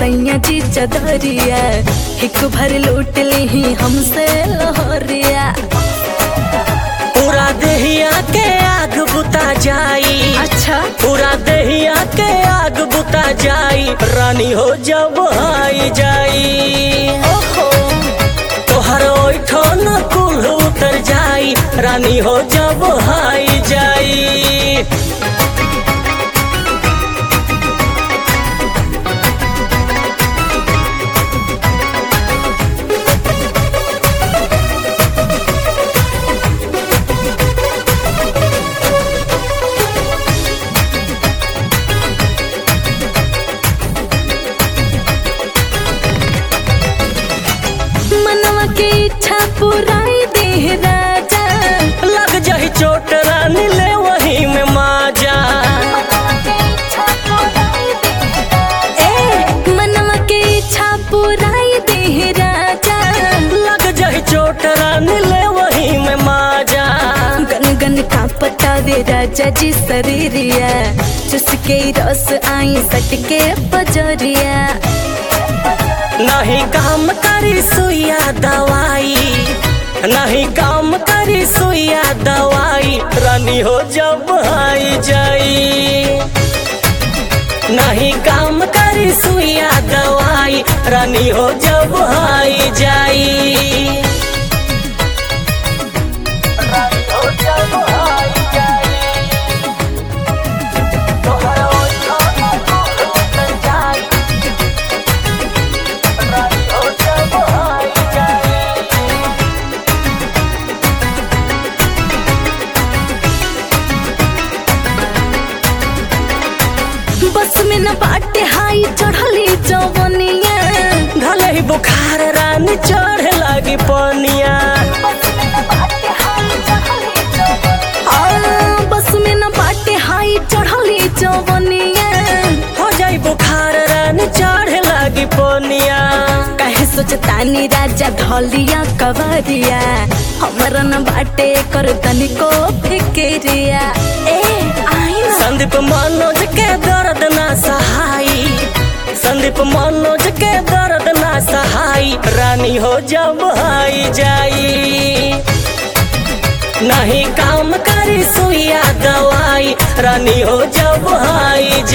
सैया जी चदरिया एक भर लूट ली हमसे लहरिया पूरा देहिया के आग बुता जाई अच्छा पूरा देहिया के आग बुता जाई रानी हो जब आई जाई ओहो तोहर ओठो न कुल उतर जाई रानी हो जब आई जाई मनवा के इच्छा पुराई दे राजा लग जाही चोट रानी ले वही में माजा ए मनवा के इच्छा पुराई दे राजा लग जाही चोट रानी ले वही में माजा गन गन का पतावे राजा जी शरीरिया चुसके रस आई सटके पजरिया नहीं काम करी सुइया दवाई नहीं काम करी सुइया दवाई रानी हो जब आई जाई नहीं काम करी सुइया दवाई रानी हो जब आई जाई रानी हो जब आई जाई तोहर ओठो न उतर जाई रानी हो जब आई जाई बस में न बाटे हाई चढ़ली जवनिया धले ही बुखार रानी चढ़े लागी पनिया आ, बस में न बाटे हाई चढ़ली जवनिया हो जाई बुखार रानी चढ़े लागी पनिया कहे सोचतानी राजा ढलिया कवरिया हमरा न बाटे कर तनिको फिक्रिया ए आई ना संदीप मनोज के दर्द ना सहाई संदीप मनोज के दर्द ना सहाई रानी हो जब आई जाई नहीं काम करी सुइया दवाई रानी हो जब आई